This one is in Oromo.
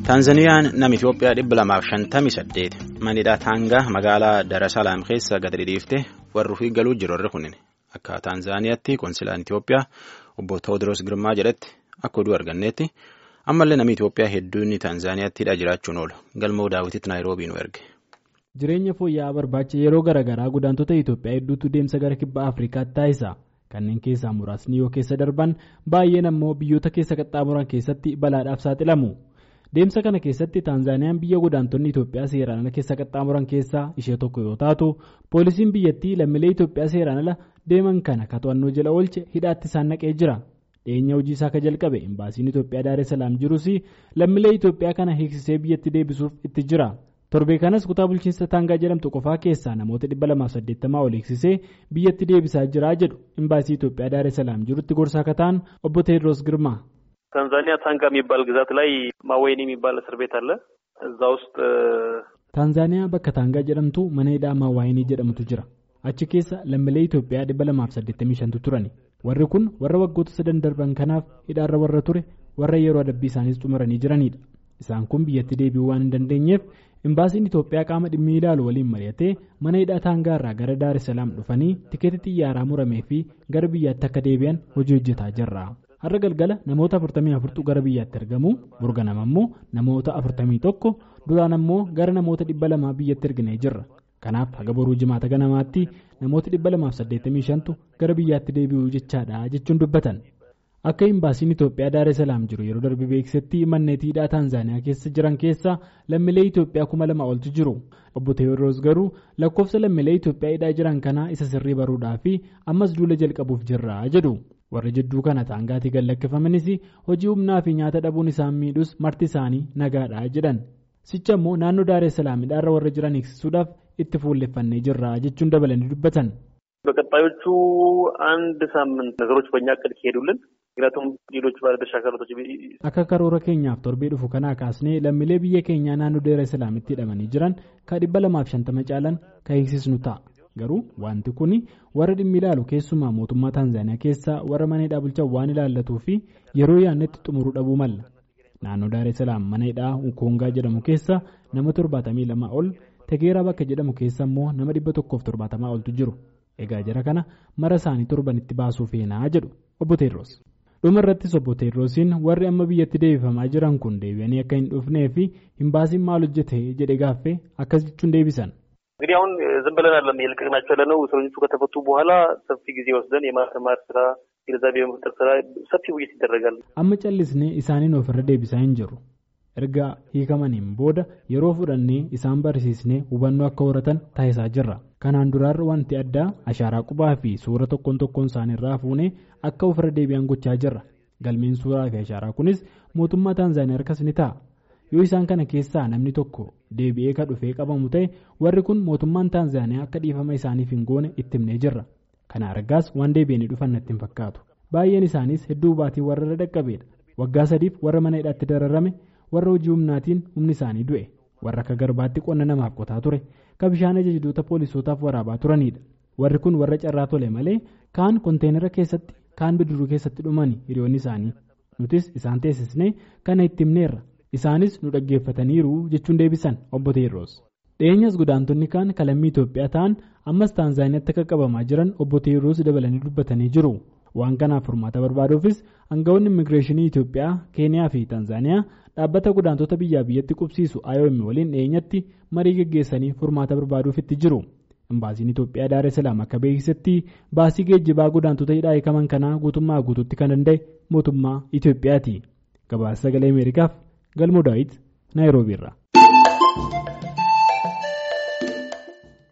Taanzaniyaan nama Itoophiyaa dhibba lamaaf shantamii saddeet manidha taangaa magaalaa Darasalaam keessa gadi dhiiftee warri ofii galuu jiru warri kunin akka Taanzaaniyaatti konsilaan Itoophiyaa obbo Tewoodiroos Girmaa jedhetti akka oduu arganneetti ammallee namni Itoophiyaa hedduun Taanzaaniyaatti jiraachuun oolu galmoo daawwititti Naayiroobii nu erge. Jireenya fooyya'aa barbaacha yeroo garaagaraa godaantota Itoophiyaa hedduutu deemsa gara kibba Afrikaatti taasisa. Kanneen keessaa muraasni yoo keessa darban baay'een ammoo biyyoota keessa qaxxaamuran keessatti balaadhaaf saaxilamu. Deemsa kana keessatti Taanzaaniyaan biyya godaantonni Itoophiyaa seeraan ala keessa qaxxaamuran keessaa ishee tokko yoo taatu, poolisiin biyyattii lammiilee Itoophiyaa seeraan ala deeman kana ka to'annoo jala oolche hidhaatti isaan naqee jira. Dhiyeenya hojii isaa ka jalqabe imbaasiin Itoophiyaa Daaressalaam jirus lammiilee Itoophiyaa kana hiiksisee biyyatti deebisuuf itti jira. Torbee kanas kutaa bulchiinsa Taangaa jedhamtu qofaa keessaa namoota 280 ol hiiksisee biyyatti deebisaa jira jedhu imbaasii Itoophiyaa Daaressalaam jirutti gorsaa akka ta'an obbo Teediroos Girmaa. ታንዛኒያ ታንጋ የሚባል ግዛት ላይ ማወይኒ የሚባል እስር ቤት አለ። እዛ ውስጥ ታንዛኒyaa bakka taangaa jedhamtu mana hidhaa maawaayinii jedhamutu jira. Achi keessa lammiilee Itoophiyaa 285tu turani. Warri kun warra waggoota sadan darban kanaaf hidhaarra warra ture warra yeroo adabbii isaaniis xumuranii jiranidha. Isaan kun biyyatti deebi'uu waan hin dandeenyeef imbaasiin Itoophiyaa qaama dhimmi ilaalu waliin mari'atee mana hidhaa taangaa irraa gara Daaressalaam dhufanii tikeetii xiyyaaraa muramee fi gara biyyaatti akka deebi'an hojii hojjetaa jirra. Har'a galgala namoota 44tu gara biyyaatti argamu burganama ammoo namoota 41 duraan ammoo gara namoota 200 biyyatti erginee jirra. Kanaaf haga boruu jimaata ganamaatti namoota 285tu gara biyyaatti deebi'uu jechaadha jechuun dubbatan. Akka imbaasiin Itoophiyaa Daaressalaam jiru yeroo darbe beeksisetti manneetii hidhaa Taanzaaniyaa keessa jiran keessa lammiilee Itoophiyaa kuma lama oltu jiru. Obbo Tewoodiroos garuu lakkoofsa lammiilee Itoophiyaa hidhaa jiran kanaa isa sirrii baruudhaa fi ammas duula jalqabuuf jirra jedhu. Warri jidduu kana taangaatii gad lakkifamanis hojii humnaa fi nyaata dhabuun isaan miidhus marti isaanii nagaadha jedhan. Sicha immoo naannoo Daaressalaam hidhaarra warra jiran eegsisuudhaaf itti fuulleffannee jirra jechuun dabalanii dubbatan. በቀጣዮቹ አንድ ሳምንት ነገሮች በእኛ እቅድ ከሄዱልን ምክንያቱም ሌሎች ባለድርሻ አካላቶች akka karoora keenyaaf torbee dhufu kanaa kaasnee lammiilee biyya keenyaa naannoo Daaressalaamitti hidhamanii jiran ka dhibba lamaaf shantama caalan ka hiiksisnu ta'a. Garuu wanti kun warra dhimmi ilaalu keessumaa mootummaa Taanzaaniyaa keessaa warra mana hidhaa bulchan waan ilaallatuu fi yeroo yaadnetti xumuruu dhabuu malla. Naannoo Daaressalaam mana hidhaa Ukoongaa jedhamu keessa nama torbaatamii lama ol Tegeeraa bakka jedhamu keessa immoo nama dhibba tokkoof torbaatamaa oltu jiru. Egaa jara kana mara isaanii torbanitti baasuu feenaa jedhu obbo Teediroos. Dhuma irrattis obbo Teediroosiin warri amma biyyatti deebifamaa jiran kun deebi'anii akka hin dhufnee fi imbaasiin maal hojjete jedhe gaaffee akkas jechuun deebisan. እንግዲህ አሁን ዝም ብለን አይደለም የለቀቅናቸው ያለነው እስረኞቹ ከተፈቱ በኋላ ሰፊ ጊዜ ወስደን የማስተማር ስራ ግንዛቤ የመፍጠር ስራ ሰፊ ውይይት ይደረጋል። Amma callisnee isaaniin ofirra deebisaa hin jirru. Erga hiikamaniin booda yeroo fudhannee isaan barsiisnee hubannoo akka horatan taasisaa jirra. Kanaan duraarra wanti addaa ashaaraa qubaa fi suura tokkoon tokkoon isaaniirraa fuunee akka ofirra deebi'an gochaa jirra. Galmeen suuraa fi ashaaraa kunis mootummaa Taanzaaniyaa harkas ni ta'a. Yoo isaan kana keessaa namni tokko deebi'ee ka dhufee qabamu ta'e warri kun mootummaan Taanzaaniyaa akka dhiifama isaaniif hin goone itti himnee jirra. Kana argaas waan deebi'anii dhufan natti hin fakkaatu. Baay'een isaanis hedduu baatii warra irra dhaqqabeedha. Waggaa sadiif warra mana hidhaatti dararame warra hojii humnaatiin humni isaanii du'e warra akka garbaatti qonna namaaf qotaa ture ka bishaan ajajdoota poolisootaaf waraabaa turanidha. Warri kun warra carraa tole malee kaan konteenara keessatti kaan bidiruu keessatti dhumani hiriyoonni isaanii. Nutis isaan teessisnee kana itti himneerra. Isaanis nu dhaggeeffataniiru jechuun deebisan obbo Teediroos. Dhiyeenyas godaantonni kaan kalammii Itoophiyaa ta'an ammas Taanzaaniyaatti akka qabamaa jiran obbo Teediroos dabalanii dubbatanii jiru. Waan kanaaf furmaata barbaaduufis aangawoonni immigireeshinii Itoophiyaa, Keeniyaa fi Taanzaaniyaa dhaabbata godaantota biyyaa biyyatti qubsiisu IOM waliin dhiyeenyatti marii geggeessanii furmaata barbaaduuf itti jiru. Imbaasiin Itoophiyaa Daaressalaam akka beeksisetti baasii geejjibaa godaantota hidhaa hiikaman kanaa guutummaa guutuutti kan danda'e mootummaa Itoophiyaati. Gabaasa sagalee Ameerikaaf galmoo daawit Naayiroobiirra.